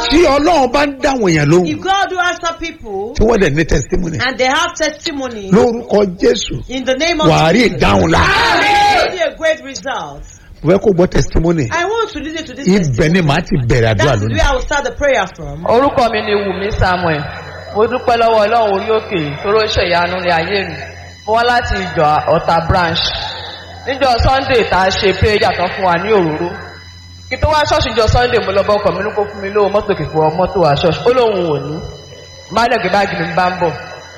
tí ọlọ́run bá ń dáwọn èèyàn lóhùn If God will answer people tí wọ́n dẹ̀ ní testimony and they have testimony lórúkọ jésù in the name of wàá rí ìdáhùn la. it will be a great result. mo fẹ́ kó gbọ́ testimony I want to listen to this ibẹ̀ testimony. ni màá ti bẹ̀rẹ̀ àdúrà That is lónìí. where I will start the prayer from. orúkọ mi ni wùmí samuel mo dúpẹ́ lọ́wọ́ ọlọ́run orí òkè tóró ṣe ìyanu ní ayé mi mo wá láti ìjọ ọ̀tà branch níjọ sunday tá a ṣe péjà tán fún wa ní òróró kí tó wá ṣọ́ọ̀ṣì níjọ sunday mo lọ bá ọkọ̀ mi ní kó fún mi lówó mọ́tò kìkọ́ mọ́tò wa ṣọ́ọ̀ṣì ó lóun ò ní má dẹ̀ gbé báàgì mi bá ń bọ̀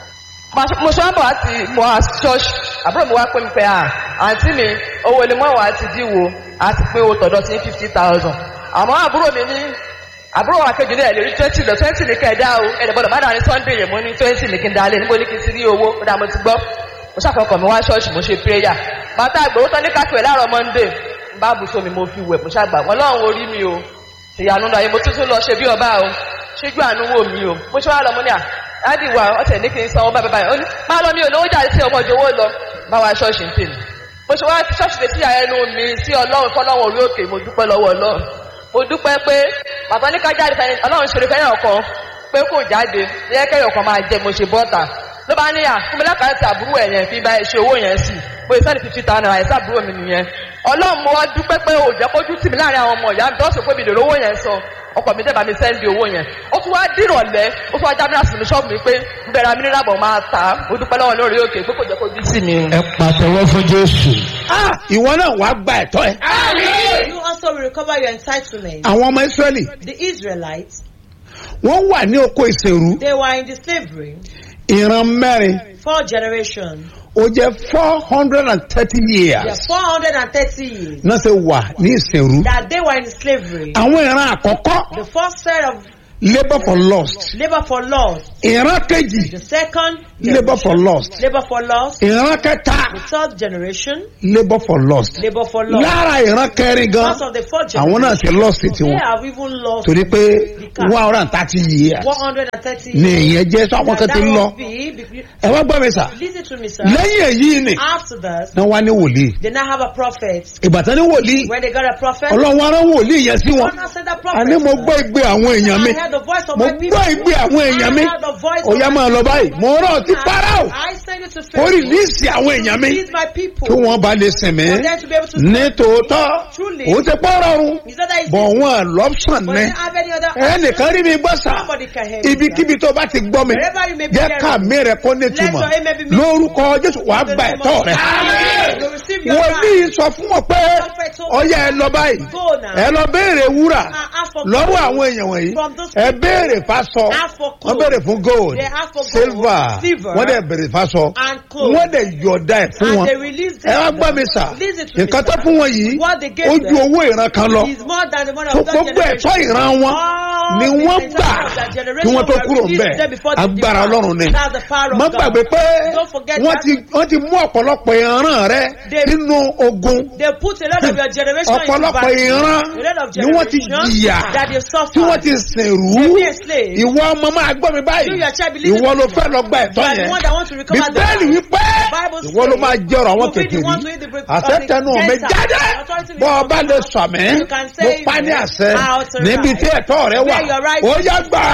Ma- mo ṣe wá bọ̀ láti mo wá ṣọ́ọ̀ṣì àbúrò mi wá pé mi pé à àǹtí mi owó ilé mọ́wàá ti díwò àti pé owó tọ̀dọ̀ ti ní fifty thousand àmọ́ àbúrò mi ní àbúrò wa kejì ní ẹ̀ lórí twenty lọ twenty ní kẹ̀dá o ẹ̀dẹ̀ gbọ́dọ̀ má dà ní sunday yẹn mo ní twenty ní kí n dalẹ̀ níbo ní kí n ti rí owó ó dà mo ti gbọ́ mo ṣàfọkàn mi wá ṣọ́ọ̀ṣì mo ṣe prayer bàtà àgbòwó tán ní kákìwé láàárọ̀ monday n bá bùsọ mi mo fi wẹ̀ mo ṣàgbà wọn lọ́run orí mi o ìyanu náà mo tún tún lọ ṣe bí ọba o ṣíjú àánú wò mí o mo ṣe wá lọ mo ní à láti wà ọ̀tẹ̀ ní kí n sanwó báyìí báyìí ó ní má lọ mi ò lówó jáde sí ọmọ ìjọwọ́ lọ bá wa ṣọ́ọ̀ṣì ń tèmi mo ṣe wá ṣọ́ọ̀ṣì lè sí ẹnu mi sí ọlọ́run fọlọ́run orí òkè mo dúpẹ́ lọ́wọ́ ọlọ́run mo dúpẹ́ pé bàbá ní ká jáde fẹ́ni ọlọ́run ṣeré fẹ́yàn kan pé kò jáde yẹ kẹ́yọ̀ kan máa jẹ mo ṣe bọ́ta ló bá ní à fún mi lákàtà àbúrò ẹ̀ yẹn fi bá ẹ ṣe owó yẹn sí bó ìsẹ́ni fifty thousand naira ẹ̀sẹ̀ àbúrò mi nìyẹn ọlọ́run mo wá dúpẹ́ pé òjẹ́ kójú tì mí láàrin àwọn ọmọ ìyá mi tó ṣe pé mi lè rówó yẹn san ọkọ̀ mi dẹ́ba mi sẹ́ndì owó yẹn ó tún wá dìrọ̀lẹ́ ó tún wá já mìíràn sí mi ṣọ́ọ̀bù mi pé ń bẹ̀rẹ̀ mi nílábọ̀ máa tà á mo dúpẹ́ lọ́wọ́ lórí òkè pé kò jẹ́ kójú tì mí. ẹ pàtẹ́wọ́ fún jésù. ìwọ náà wàá gba ẹ̀tọ́ ẹ. You also will recover your entitlement. àwọn ọmọ israẹli The Israelites, wọ́n wà ní oko ìṣèrú they were in the slavery ìran mẹ́rin four generations. ó jẹ́ four hundred and thirty They are years 430 years náà ṣe wà ní ìṣèrú. that they were in slavery. àwọn ìran àkọ́kọ́ The first set of labour for lost labor for loss. ìran kejì The second labour for lost labor for loss. ìran kẹta The third generation labour for lost labor for loss. lára ìran kẹrin gan Because of the fourth àwọn náà generation, ti lost they tiwọn have even lost torí pé one hundred and thirty years 130 ni years. ìyẹn jẹ́ sọ àwọn kan That ti lọ must be, be- ẹ wá gbọ́ mi sà listen to me, sir. lẹ́yìn èyí ni After that, náà wá ní wòlíì they now have a prophet. ìbátan ní wòlíì When they got a prophet, ọlọ́run arán wòlíì yẹn sí wọn God now sent a prophet. àní mo gbọ́ ìgbé àwọn èèyàn mi I heard the voice of mo my people. gbọ́ ìgbé àwọn èèyàn mi I heard the voice ó yá of máa lọ báyìí mo rán ọ sí Fáráò I send you to ó Pharaoh. rìlíìsì àwọn èèyàn mi These my people. kí wọ́n bá lè sìn mí For them to be able to ní tòótọ́ Truly. ó ti pọ́ rọrùn Is that that is bọ̀ wọn lọ́pṣàn But ní they have any other ẹnìkan rí mi gbọ́ sà Somebody can hear you, ibikíbi tó bá ti gbọ́ mi Wherever you may be jẹ́ hearing. ká mi rẹ̀ kó nítumọ̀ Let your amen be made. lórúkọ Jésù wàá gba ẹ̀tọ́ rẹ̀ You receive your wòlíì right. sọ fún wọn pé Prophet told ọyá ẹ lọ báyìí Go now. ẹ lọ béèrè wúrà And ask for lọ́wọ́ gold àwọn èèyàn wọ̀nyí from those ẹ people. béèrè fásọ Ask for wọ́n clothes. béèrè fún gold They ask for gold, silver silver, wọ́n dẹ̀ béèrè fásọ and clothes. wọ́n dẹ̀ yọ̀ọ̀dá ẹ̀ fún And wọn they release ẹ wá them. gbọ́ mi sà Listen to me, nǹkan tó sir. fún wọn yìí What they gave ó ju them owó ìran kan lọ is more than the money tó of that gbogbo generation. ẹ̀tọ́ ìran wọn All ni the wọ́n entitlement gbà of that kí generation wọ́n tó were kúrò released ńbẹ̀ there before they agbára depart. ọlọ́run ni That's the power of má God. gbàgbé pé Don't forget wọ́n that. ti wọ́n ti mú ọ̀pọ̀lọpọ̀ ìran rẹ They- nínú ogun They put a lot of your generation into ọ̀pọ̀lọpọ̀ battle. ìran A lot of ni wọ́n ti generation jìyà that they suffer. tí wọ́n ti sìnrú They be enslaved. ìwọ ọmọ máa gbọ́ mi You, báyìí your child, believe ìwọ it. ló fẹ́ lọ gba ẹ̀tọ́ You are the yẹn one that want to recover the bíbélì land. wípé Bible ìwọ ló says máa jọrọ àwọn you'll be the kékeré one to eat the bread of the àṣetẹnu mi Gentiles. jáde Authority bọ́ ọ bá lè will sọ mí You can mo say pa ní it. àṣẹ Out to níbi right. tí ẹ̀tọ́ rẹ wà Where your right ó yá gbà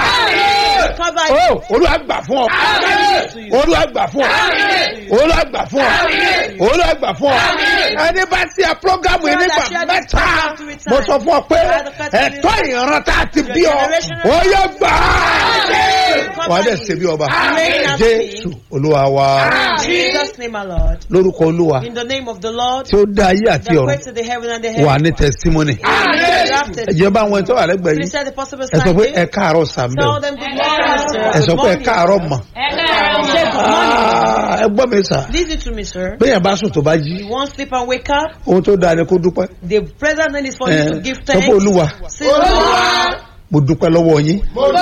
Recover á ó olúwa gbà fún ọ to you. olúwa gbà fún ọ olúwa gbà fún ọ olúwa gbà fún ọ ẹni bá ti ẹ prógámù yìí nígbà mẹ́ta mo sọ fún ọ pé ẹ̀tọ́ ìran tá a ti bí ọ ó yá gbà á wà á dẹ̀ ṣe bí ọba jésù olúwa wa In Jesus' name, my Lord. lórúkọ olúwa In the name of the Lord, tí ó dá ayé àti that ọ̀run created the heaven and the wà heaven. ní testimony Drafted. ìjọba àwọn ẹni tó wà lẹ́gbẹ̀ẹ́ Please yìí say the possible ẹ sọ pé ẹ sign. káàárọ̀ sàmbẹ̀ Tell them good morning, sir. ẹ sọ Good pé ẹ morning. káàárọ̀ mọ̀ Say good morning. Ah, ẹ gbọ́ mi sà Listen to me, sir. bẹ́ẹ̀ bá sùn tó bá jí You won't sleep and wake up. ohun tó dáa ni kó dúpẹ́ The present need is for ẹ you to give sọ thanks. pé olúwa Say, Lord, mo dúpẹ́ lọ́wọ́ yín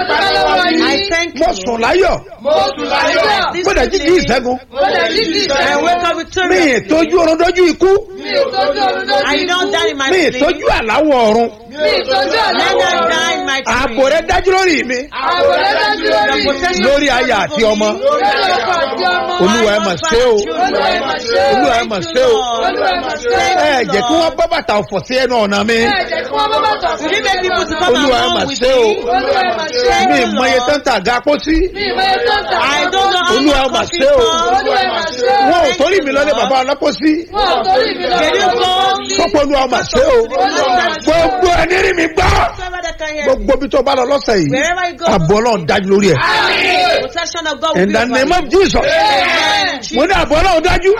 I thank mo you. sùn láyọ̀ This mo dẹ̀ jí jí evening, ìṣẹ́gun I wake up mi victorious. ìtọ́jú ọ̀run dójú ikú I don't die in my mi sleep. ìtọ́jú àláwọ̀ ọ̀run Let not die in my night ààbò rẹ dájú lórí mi Ààbò rẹ dájú lórí mi. lórí aya àti ọmọ Lórí ọkọ àti ọmọ. olúwa ẹ mà ṣe o Olúwa ẹ mà ṣe o. olúwa ẹ mà ṣe o Olúwa ẹ mà ṣe o. ẹ jẹ́ kí wọ́n bá bàtà ọ̀fọ̀ sí ẹnu ọ̀nà mi Ẹ jẹ́ kí wọ́n bá bàtà sí You make people to come olúwa ẹ mà along with ṣe o me. Olúwa ẹ mà ṣe o. mi ìmọye tó ń tà ga pósí Mi ìmọ̀ ẹ̀ tó ń tà. I don't know how Olúwa ẹ much mà coffee ṣe o. costs. Olúwa ẹ mà ṣe o. wọn ò torí mi lọ́lé bàbá ọlọ́pọ̀sí Wọ́n ò torí mi lọ. Can you go? sọ́pọ̀ olúwa mà ṣe o gbogbo ẹni rí mi gbọ́ Whoever that can hear me. gbogbo bí tó bá lọ lọ́sẹ̀ yìí Wherever you go. àbọ̀ ọlọ́run dájú lórí ẹ̀ Protection of God will in be the over name you. of jesus Amen. mo ní àbọ̀ ọlọ́run dájú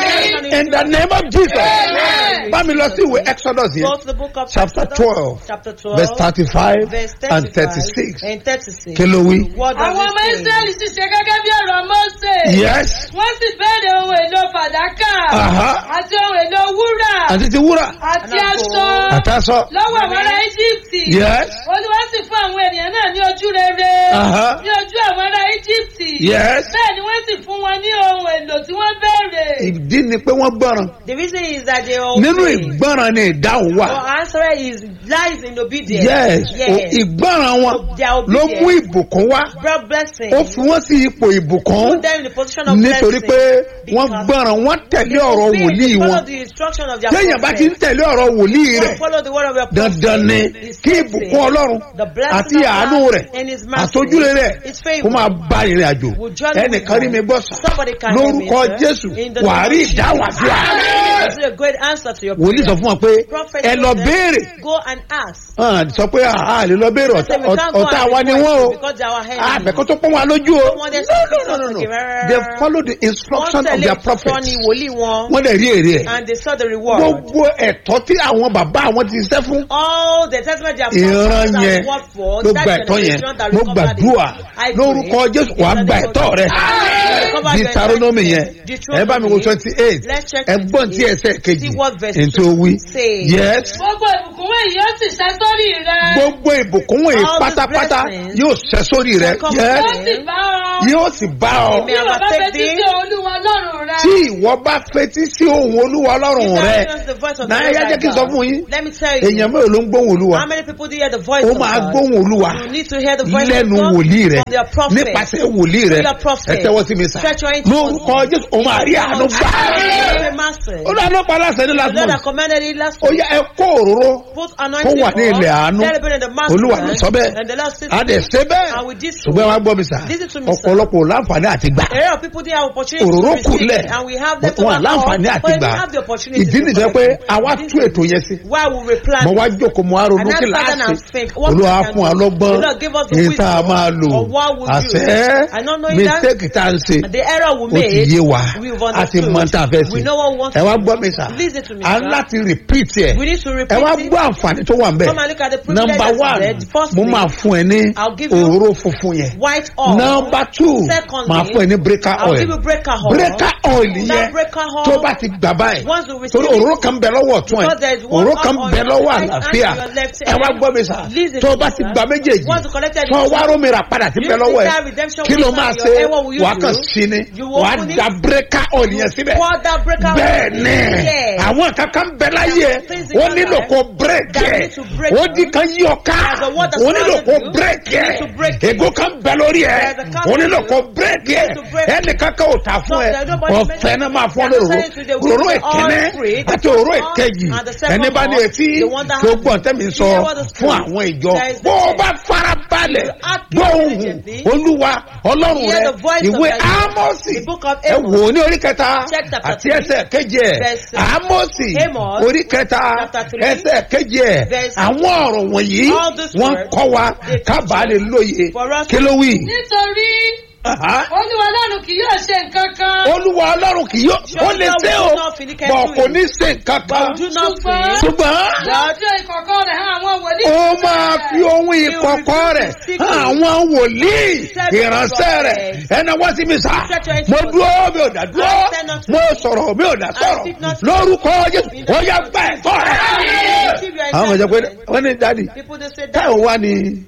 in the name of jesus Amen. bá mi lọ sí ìwé exodus Go yẹn to the book of chapter Exodus, twelve chapter 12, verse thirty-five verse and 35 thirty-six and 36. kí ló wí. What does Àwọn ọmọ it say? Ísírẹ́lì sì ṣe gẹ́gẹ́ bí ọ̀rọ̀ Mósè. yes Wọ́n sì béèrè ohun èlò fàdákà. Aha. Àti ohun èlò wúrà. àti ti wúrà Àti aṣọ. àtàsọ Lọ́wọ́ àwọn ará Íjíbítì. yes Olúwa sì fún àwọn ènìyàn náà ní ojú rere. Aha. Ní ojú àwọn ará Íjíbítì. yes Bẹ́ẹ̀ ni wọ́n sì fún wọn ní ohun èlò tí wọ́n béèrè. ìdí ni pé wọ́n gbọ́ràn The reason is that they are nínú obeying. ìgbọ́ràn ni ìdáhùn wà Our answer is lies in obedience. yes Yes. o- ìgbọ́ràn wọn Their ló obedience mú ìbùkún wá brought blessing. ó fi wọ́n sí ipò ìbùkún Put them in the position of nítorí blessing. pé wọ́n Because gbọ́ràn wọ́n tẹ̀lé they ọ̀rọ̀ obey, wòlíì they wọn follow the instruction of their téèyàn bá ti ń prophet. tẹ̀lé ọ̀rọ̀ wòlíì rẹ̀ Don't follow the word of your prophet. dandan ni His kí blessing, ìbùkún ọlọ́run the blessing àti of God àánú rẹ̀ and his mercy, àtọ́júre rẹ̀ his favor kó máa bá ìrìn àjò will journey with ẹnìkan rí them. mi gbọ́ sà Somebody can hear me, lórúkọ sir. jésù In the wàá name rí of Jesus. ìdáhùn àdúrà This is a great answer to your wòlíì sọ prayer. fún wọn pé Prophet ẹ told lọ them, béèrè Go and ask. hàn sọ pé àá lè lọ béèrè They say, ọ̀tá- "We can't go ọ̀tá and wa ni request wọ́n o because they are our enemies." àbẹ̀kọ́ tó pọ́n wa lójú o Don't want them to no fix no us no no okay, rárá. they follow the instruction Wọ́n of their tẹ̀lé prophet ìtọ́ni wòlíì wọn wọ́n lè rí èrè ẹ̀ and they saw the reward. gbogbo ẹ̀tọ́ tí àwọn bàbá àwọn ti ṣiṣẹ́ fún all the testament they have ìran found yẹn and worked for ló that gba ẹ̀tọ́ yẹn generation that ló recovered it. gbàdúrà I pray lórúkọ jésù in wàá the gba name of ẹ̀tọ́ rẹ Jesus. Recover your Deuteronomy yẹn entitlement. ẹ bá mi wo twenty eight Let's check ẹgbọ́n tí 28. ẹsẹ̀ kejì See what verse ètò two wí says. yes Gbogbo ìbùkún wọ̀nyí yóò sì ṣẹ́ sórí rẹ. gbogbo ìbùkún wọ̀nyí All these pátápátá blessings yóò ṣẹ sórí rẹ will come yes Yóò sì bá ọ. yóò sì bá ọ Amen. Bí wọ́n bá fẹ́ títí olúwa lọ́rùn rẹ. tí ìwọ bá fetí sí ohun olúwa ọlọ́run If rẹ that hears the voice of náà the ẹ Lord jẹ́ kí n thy sọ God, fún yín Let me tell you. èèyàn mélòó ló ń gbóhùn olúwa How many people do hear the voice ó of máa God? gbóhùn olúwa You need to hear the voice lẹ́nu of God wòlíì rẹ from their prophet. nípasẹ̀ wòlíì rẹ Your prophet. ẹ tẹ́wọ́ sí mi sá Stretch your hands lórúkọ towards jésù ó máa rí àánú gbà Every master. ó dáná pa aláṣẹ ní The last Lord that month commanded it last ó week. yá ẹ kó òróró Put kó anointing wà ní ilẹ̀ àánú Let it be in the master. olúwa ló sọ bẹ́ẹ̀ And the Lord says, a dẹ̀ ṣe bẹ́ẹ̀ And we did so. ṣùgbọ́n wàá gbọ́ mi sá Listen to me, sir. ọ̀pọ̀lọpọ̀ ò láǹfààní àti gbà A lot of people didn't have opportunity òróró to receive kúnlẹ̀ it, and we have them to wọn láǹfààní àti but we gbà have the opportunity ìdí to nìjẹ́ pé collect it. àwa This tú is ètò yẹn sí Why we replant mo wá jókòó mo wá ronú And kí that's láàṣì and think, what olúwa we can fún wa do. lọ́gbọ́n The Lord give us the èyí tá a wisdom máa lò of what we do. àṣẹ I don't know if that- mistake tá a ń ṣe the error we ó ti made. yé wa we've a ti understood. mọ tá a fẹ́ We ṣe know what we want ẹ to wá do. gbọ́ mi sà Listen to me, a ń sir. láti repeat ẹ̀ We need to ẹ repeat wá it. gbọ́ àǹfààní tó wà ń bẹ̀ Come and look at the privilege number that's one there. Firstly, mo máa fún ẹ ní I'll give you òróró funfun yẹn white oil. number two Secondly, máa fún ẹ ní breaker I'll oil give you breaker oil. breaker oil That yẹn breaker oil, tó bá ti gbà báyìí once you receive torí it, òróró kan bẹ lọ́wọ́ ọ̀tún ẹ̀ Because there is one òróró kan on bẹ your lọ́wọ́ right hand àlàáfíà and your left ẹ wá hand. gbọ́ mi sà Listen tó to bá me, ti sir. gba méjèèjì Once you collected tó it, wá rómi rà padà sí you bẹ lọ́wọ́ take ẹ̀ that redemption kí ló wisdom máa in ṣe your hand. What will you wà á kàn do? sí ni You wà á open it. da breaker oil yẹn síbẹ̀ Pour that breaker oil. bẹ́ẹ̀ ni Yes. àwọn kankan bẹ láyé Things in ó your nílò life kó break that ẹ̀ need to break ó them. di kan yí ọ ká There's a word that ó nílò surrounded kó you. break You ẹ̀ need to break it. ègún kan bẹ lórí ẹ̀ There's a ó nílò curse kó you. break You ẹ̀ need to break ẹnì kankan ò tà fún No, ẹ there's nobody ọ̀fẹ́ náà máa fún ọ There's lóró no saying to the òróró wicked all ìkíní free. àti òróró All ìkejì and the second ẹni bá ní one, etí the one that tó has- gbọ́n tẹ́mi sọ hear what the fún Spirit àwọn ìjọ says bó o the bá fara balẹ̀ act gbọ́ ohùn diligently, olúwa ọlọ́run hear rẹ the voice of ìwé the Lord. ámọ́sì The book of ẹ Amos. wò ó ní orí kẹta Check chapter àti three. ẹsẹ̀ keje ẹ̀ Verse- ámọ́sì Amos, orí kẹta chapter three. ẹsẹ̀ keje ẹ̀ Verse- àwọn ọ̀rọ̀ wọ̀nyí All these wọ́n words, kọ́ wa they kábàá teach lè lóye for us kí ló wí. Nítorí Aha. olúwa ọlọ́run kì yóò ṣe nǹkan kan. olúwa ọlọ́run kì yóò ó lè ṣe o bọ̀ kò ní ṣe nǹkan kan do not Ṣùgbọ́n- fear. ṣùgbọ́n Yóò fi ìkọ̀kọ̀ rẹ̀ hàn àwọn wòlíì. ó máa fi ohun ìkọ̀kọ̀ rẹ̀ hàn àwọn wòlíì ìránṣẹ́ rẹ̀ ẹnà wá sí mi sá mo dúró mi ò dá dúró mo sọ̀rọ̀ mi ò dá sọ̀rọ̀ lórúkọ jésù ó yá gbà ẹ̀tọ́ rẹ̀. àwọn ọmọ ìjọba wọ́n ní dádì People they say that táwọn wá ní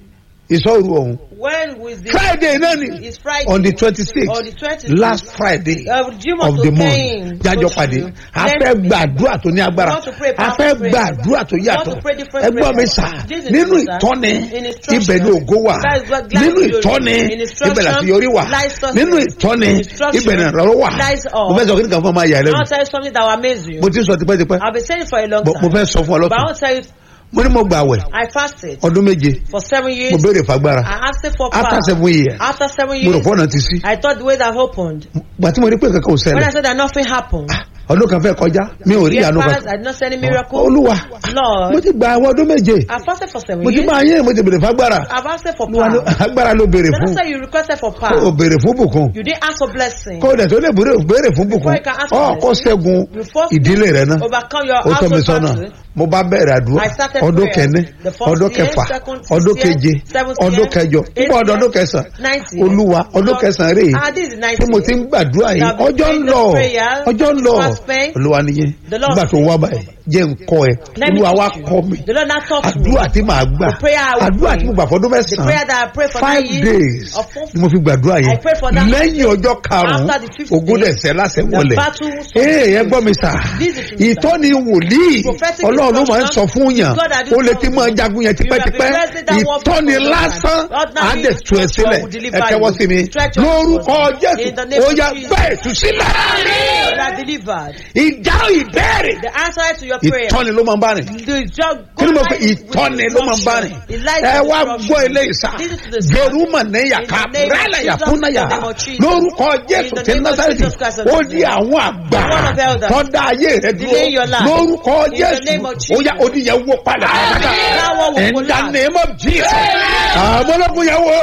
ìsọ̀rù ọ̀hún When was the friday náà ni It's Friday. on the twenty six On the 26th. last friday Uh, Jimoh of the Sotein, month jájọ Oṣù. pàdé a Then fẹ́ we- gbàdúrà tó ní agbára We want to pray a powerful fẹ́ prayer. gbàdúrà tó We want yàtọ̀ to pray different ẹgbọ́n mi prayers. sà This is nínú true, sir. ìtọ́ni In instruction. ibẹ̀ ni ògo wà That is what glad nínú glory. ìtọ́ni In instruction, ibẹ̀ láti yọrí wà lies success. nínú ìtọ́ni Instruction, ibẹ̀ ni ìrànlọ́wọ́ wà lies all. mo fẹ́ sọ kí nìkan fún ọmọ ayà I lẹ́nu want to tell you something that will amaze you. mo ti sọ tipẹ́tipẹ́ I've been saying it for a long But mo time. fẹ́ sọ fún ọ But I lọ́kàn want to tell you, mo ní mo gbà wẹ̀ I fasted ọdún méje for seven years. mo béèrè fagbára I asked for after power. seven years After seven mo rò years, pé ọ̀nà ti sí I thought the way that opened. gbà tí mo rí pé kankan ò When I ṣẹlẹ̀ said that nothing happened, ọdún kan fẹ́ kọjá mi ò rí years ìyanu passed, kan I did not see any miracle. olúwa Lord, mo ti gba àwọn ọdún méje I fasted for seven mo ti years. máa yé mo ti béèrè fagbára I've asked for Olúwa ló- power. agbára ló béèrè Then fún I said you requested for o power. béèrè fún bùkún You didn't ask for blessing. kó o dẹ̀ tó lè béèrè béèrè fún bùkún Before you can ask for ọ kó blessing, ṣẹ́gun you first ìdílé rẹ náà Overcome your ó tọ́ mi household sọ́nà battle. mo bá bẹ̀rẹ̀ àdúrà I started ọdún prayer. kẹ́ni The first ọdún year, kẹfà second ọdún year, keje seventh ọdún year, kẹjọ eighth nígbà ọdún year, ọdún kẹsàn ninth year. olúwa ọdún Lord, kẹsàn rèé Ah, this is ninth tí mo ti year. ń gbàdúrà yìí That we ọjọ́ ń prayed lọ the prayer, ọjọ́ ń lọ fast pay. olúwa nìyẹn The Lord nígbà tó wá báyìí jẹ́ ń kọ́ ẹ Let me olúwa wá teach you. kọ́ mi The Lord now taught me. àdúrà tí màá gbà The prayer I will àdúrà pray. tí mo gbà fọdún The prayer mẹ́sàn-án that I prayed for five nine days years of four ni mo fi gbàdúrà I yẹn prayed for that. lẹ́yìn ọjọ́ karùn-ún After the fifth ogún day, dẹ̀sẹ̀ lásẹ̀ the wọlé battle was ee ẹ gbọ́ mi sà This is true, sir. ìtọ́ni wòlíì Prophetic ọlọ́run ló máa ń sọ fún yàn God had ó lè ti told máa you. jagun yẹn You have been tipẹ́tipẹ́ blessed that one ìtọ́ni for lásán Ordinary á dẹ̀ tú ẹ instruction sílẹ̀ will deliver ẹ tẹ́wọ́ you. sí mi Stretch your lórúkọ hands. jésù In the name ó of yá Jesus. bẹ́ẹ̀ tú sílẹ̀ You are delivered. ìdáhùn ìbéèrè The answer to your prayer. ìtọ́ni ló máa ń bá rìn The job. kí ni mo pe ìtọ́ni ló máa ń bá rìn ẹ wá gbọ́ ilé ìsà jeruma ní yàká rẹ́lẹ̀ yàkúnná yà lórúkọ jésù tí násàlẹ̀ ó di àwọn àgbà tọ́da ayé rẹ dúró lórúkọ jésù ó yá oníyẹn wó padà pátápátá in the name of jesus àmọ́lọ́kùn yẹn wo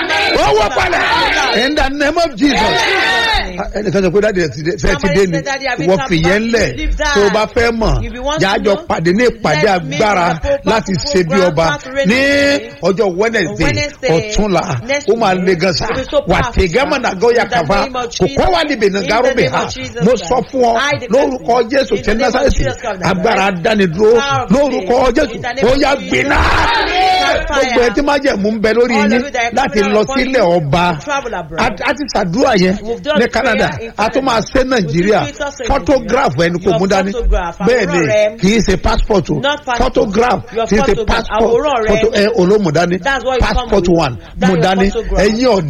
ó wó padà in the name of jesus ẹnìkan sọ pé dáàdi ẹ ti dé fẹ́ ti dé ni wọ́n fi yẹn lẹ̀ tó o bá fẹ́ mọ̀ jájọ pàdé ní ìpàdé agbára láti ṣe bí ọba ní ọjọ́ wednesday ọ̀túnla ó máa le gan sa wà tẹ̀gẹ́mọ̀ nàgọ́ yà kàfa kò kọ́ wà níbi nàgàrọ̀ bẹ̀ ha mo sọ fún ọ lórúkọ jésù tẹ násàlẹ̀sì agbára dánidúró lórúkọ jésù ó yà gbéná gbogbo ẹ tí má jẹ́ mú bẹ lórí yín láti lọ sílẹ̀ ọba a ti ṣàdúrà yẹn ní canada a tún máa ṣe nàìjíríà photograph ẹni kò mú dání bẹ́ẹ̀ ni kì í ṣe passport o photograph kì í ṣe passport photo ẹ olómùdání passport one mú dání ẹ̀yin ọ̀dọ́.